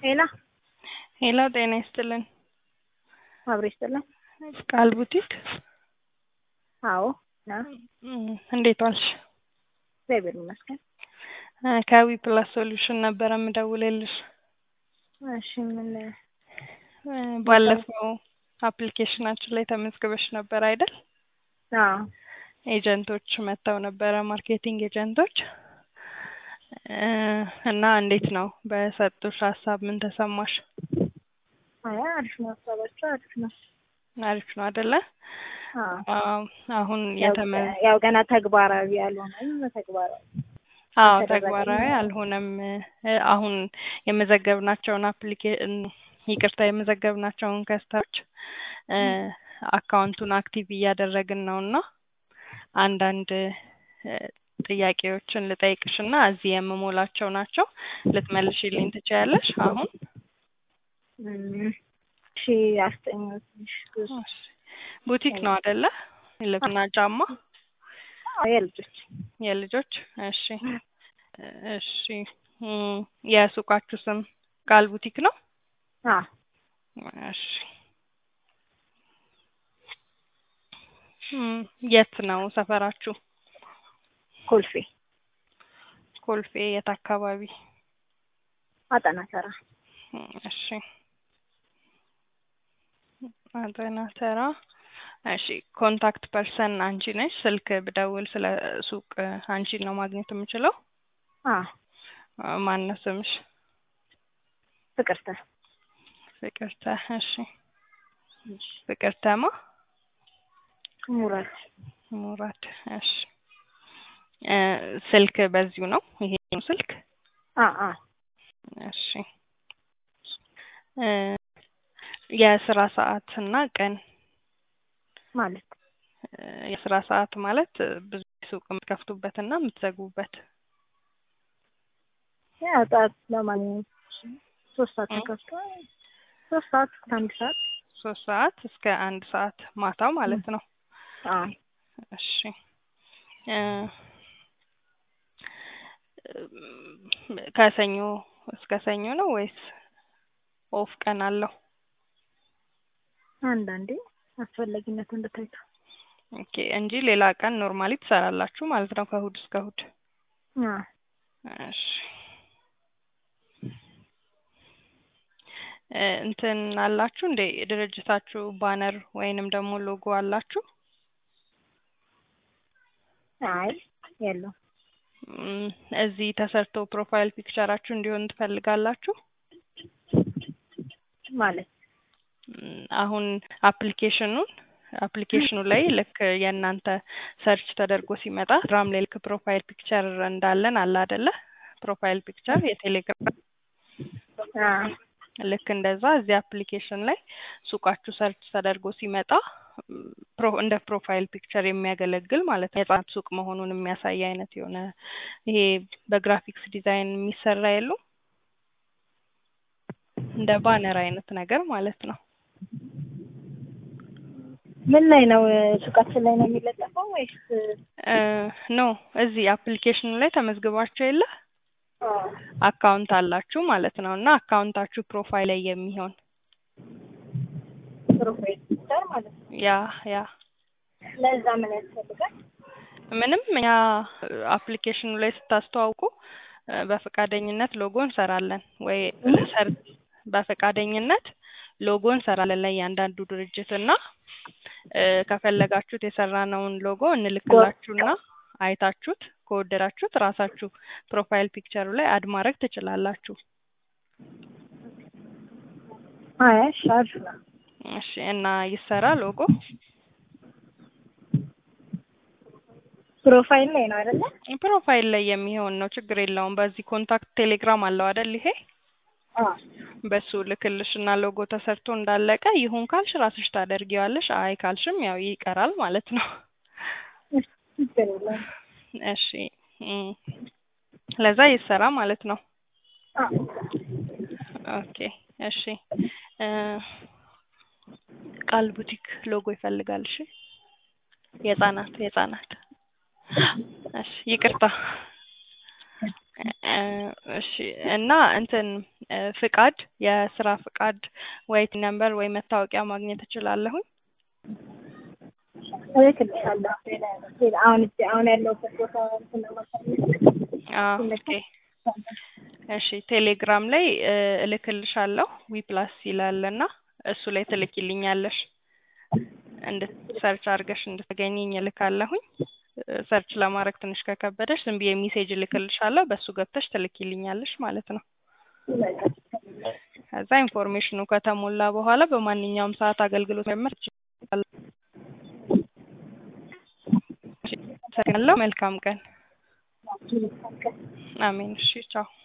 ሄላ ሄሎ ጤና ይስጥልን። አብሮ ይስጥልን። ቃል ቡቲክ አዎ ና እም፣ እንዴት ዋልሽ? እግዚአብሔር ይመስገን። እ ከዊ ፕላስ ሶሉሽን ነበረ የምደውልልሽ። እሺ ምን እ ባለፈው አፕሊኬሽናችን ላይ ተመዝግበሽ ነበር አይደል? አዎ ኤጀንቶች መጥተው ነበረ፣ ማርኬቲንግ ኤጀንቶች እ እና እንዴት ነው በሰጡሽ ሀሳብ ምን ተሰማሽ? አይ አሪፍ ነው፣ ሀሳባቸው አሪፍ ነው። አሪፍ ነው አይደለ? አዎ አዎ አሁን ያው የተመ ያው ገና ተግባራዊ ያልሆነም ተግባራዊ አዎ የተደረገ ተግባራዊ ነው። አልሆነም። እ አሁን የመዘገብናቸውን አፕሊኬ ይቅርታ የመዘገብናቸውን ከስተሮች እ አካውንቱን አክቲቭ እያደረግን ነው እና አንዳንድ እ ጥያቄዎችን ልጠይቅሽ እና እዚህ የምሞላቸው ናቸው ልትመልሺልኝ ትችያለሽ አሁን? እም፣ እሺ አስጠኝ ትንሽ ብዙ እሺ። ቡቲክ ነው አይደለ? ልብስና ጫማ አዎ የልጆች የልጆች እሺ እሺ እም፣ የሱቃችሁ ስም ቃል ቡቲክ ነው? አዎ እሺ እም፣ የት ነው ሰፈራችሁ? ኮልፌ ኮልፌ የት አካባቢ? አጠና ተራ እም፣ እሺ አጠና ተራ እሺ ኮንታክት ፐርሰን አንቺ ነሽ? ስልክ ብደውል ስለ ሱቅ አንቺን ነው ማግኘት የምችለው? አዎ አ፣ ማነው ስምሽ? ፍቅርተ ፍቅርተ እሺ እሺ ፍቅርተማ ሙራት ሙራድ እሺ እ ስልክ በዚሁ ነው ይሄ ነው ስልክ አ አ እሺ እ የስራ ሰዓት እና ቀን ማለት እ የስራ ሰዓት ማለት እ ብዙ ሱቅ የምትከፍቱበት እና የምትዘጉበት ያው ጠዋት ለማግኘት ሶስት ሰዓት እ ተከፍቶ ሶስት ሰዓት እስከ አንድ ሰዓት ሶስት ሰዓት እስከ አንድ ሰዓት ማታው ማለት ነው። አዎ እሺ እ እም፣ ከሰኞ እስከ ሰኞ ነው ወይስ ኦፍ ቀን አለው? አንዳንዴ አስፈላጊነቱ እንደታይቶ ኦኬ እንጂ ሌላ ቀን ኖርማሊ ትሰራላችሁ ማለት ነው ከእሁድ እስከ እሁድ። አዎ እሺ እ እንትን አላችሁ እንዴ ድርጅታችሁ ባነር ወይንም ደግሞ ሎጎ አላችሁ? አይ የለውም እም፣ እዚህ ተሰርቶ ፕሮፋይል ፒክቸራችሁ እንዲሆን ትፈልጋላችሁ? ማለት እም፣ አሁን አፕሊኬሽኑን አፕሊኬሽኑ ላይ ልክ የእናንተ ሰርች ተደርጎ ሲመጣ ቴሌግራም ላይ ልክ ፕሮፋይል ፒክቸር እንዳለን አለ አይደለ? ፕሮፋይል ፒክቸር የቴሌግራም አዎ ልክ እንደዛ እዚህ አፕሊኬሽን ላይ ሱቃችሁ ሰርች ተደርጎ ሲመጣ እም፣ ፕሮ እንደ ፕሮፋይል ፒክቸር የሚያገለግል ማለት ነው። የህጻናት ሱቅ መሆኑን የሚያሳይ አይነት የሆነ ይሄ በግራፊክስ ዲዛይን የሚሰራ የሉም እንደ ባነር አይነት ነገር ማለት ነው። ምን ላይ ነው ሱቃችን ላይ ነው የሚለጠፈው ወይስ እ ኖ እዚህ አፕሊኬሽኑ ላይ ተመዝግባችሁ የለ አዎ አካውንት አላችሁ ማለት ነው እና አካውንታችሁ ፕሮፋይል ላይ የሚሆን ፕሮፋይል ፒክቸር ማለት ነው ያ ያ ለዛ ምን ያስፈልጋል ምንም እኛ አፕሊኬሽኑ ላይ ስታስተዋውቁ እ በፈቃደኝነት ሎጎ እንሰራለን ወይ ሰር በፈቃደኝነት ሎጎ እንሰራለን ለእያንዳንዱ ድርጅት እና እ ከፈለጋችሁት የሰራነውን ሎጎ እንልክላችሁና አይታችሁት ከወደዳችሁት ራሳችሁ ፕሮፋይል ፒክቸሩ ላይ አድ ማድረግ ትችላላችሁ። አይ እሺ አሪፍ ነው እሺ እና ይሰራ ሎጎ ፕሮፋይል ላይ ነው አይደለ ፕሮፋይል ላይ የሚሆን ነው፣ ችግር የለውም። በዚህ ኮንታክት ቴሌግራም አለው አይደል? ይሄ አዎ በሱ ልክልሽ እና ሎጎ ተሰርቶ እንዳለቀ ይሁን ካልሽ ራስሽ ታደርጊዋለሽ። አይ ካልሽም ያው ይቀራል ማለት ነው። እሺ ችግር የለውም እሺ እም፣ ለዛ ይሰራ ማለት ነው። አዎ ኦኬ እሺ እ ቃል ቡቲክ ሎጎ ይፈልጋል። እሺ የህጻናት የህጻናት እሺ ይቅርታ እ እሺ እና እንትን እ ፍቃድ የስራ ፍቃድ ወይ ነምበር ወይ መታወቂያ ማግኘት እችላለሁኝ? እልክልሻለሁ። ሌላ ሌላ አሁን እዚህ አሁን ያለሁበት ቦታ እንትን ለማሳየት አዎ ኦኬ እሺ ቴሌግራም ላይ እ እልክልሻለሁ ዊ ፕላስ ይላል እና እሱ ላይ ትልኪልኛለሽ እንድት ሰርች አድርገሽ እንድትገኝኝ እልካለሁኝ። እ ሰርች ለማድረግ ትንሽ ከከበደሽ ዝም ብዬ ሜሴጅ እልክልሻለሁ በሱ ገብተሽ ትልኪልኛለሽ ማለት ነው። ከዛ ኢንፎርሜሽኑ ከተሞላ በኋላ በማንኛውም ሰዓት አገልግሎት መጀመር ትችላለሽ። እሺ፣ አመሰግናለሁ። መልካም ቀን። አሜን። እሺ ቻው።